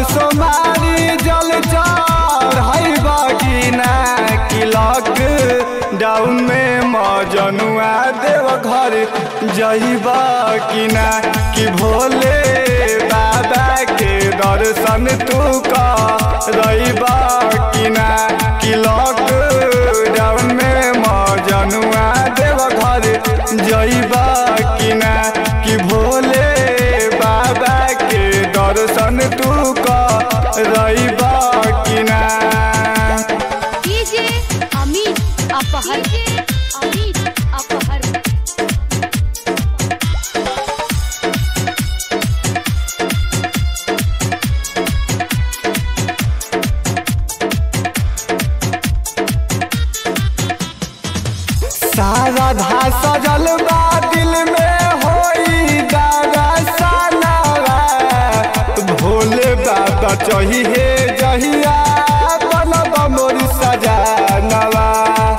सोमारी जल चढ़ाई बगिना कि लॉक डाउन में मजनुआ देव घर जइबा कि ना कि भोले बाबा के दर्शन तू करबा कि ना कि लॉक डाउन में मजनुआ देव घर जइबा कि ना कि भोले बाबा के दर्शन तू करबा कि ना डीजे अमित अपहर अमित अपहर सारा धा सजल बा दिल में होई दादा सनावा भोले बाबा चाहिए जहिया बनब मोर सजानवा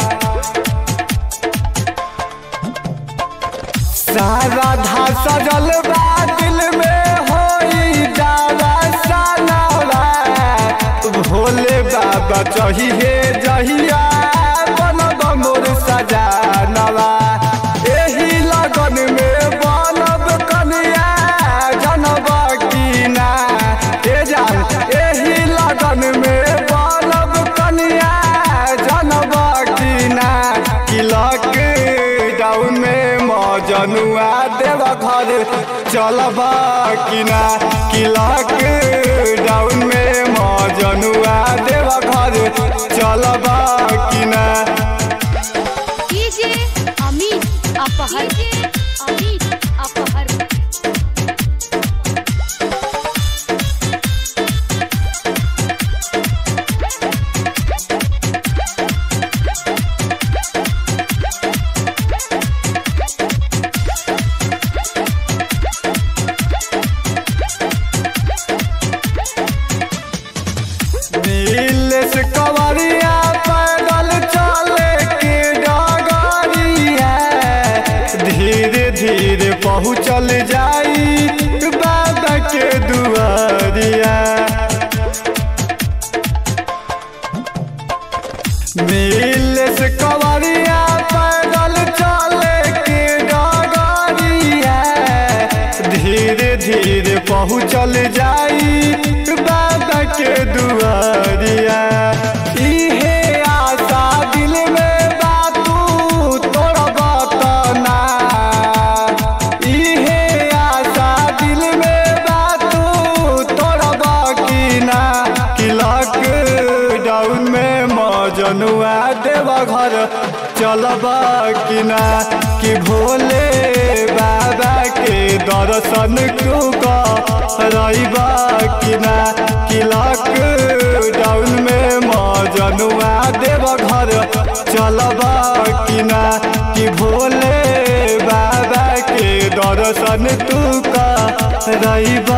सारा धा सजल बा दिल में होई दादा सनावा भोले बाबा चाहिए जहिया बनब मोर सजानवा एही लगन में बनब कनिया जनब की ना ए जान एही लगन में बनब कनिया जनब की ना कि लॉक डाउन में मजनुआ देव घर चलब कि ना कि लॉक डाउन में मजनुआ देव घर चलब कि ना डीजे अमित अपहर अमित अपहर नील से कवरिया पैदल चले के डगरिया धीरे धीरे पहुँचल जाई बाबा के दुआरिया नील से कवरिया पैदल चले के डगरिया धीरे धीरे पहुँचल जाई बाबा के दुआरिया इहे आशा दिल में बातू तोड़ बतना इहे आशा दिल में बातू तोड़ की ना कि लॉक डाउन में मजनुआ देव घर चलब कि ना कि भोले बाबा के दर्शन तू करबा कि ना कि लॉक डाउन में मजनुआ देव घर चलब कि ना कि भोले बाबा के दर्शन तू करबा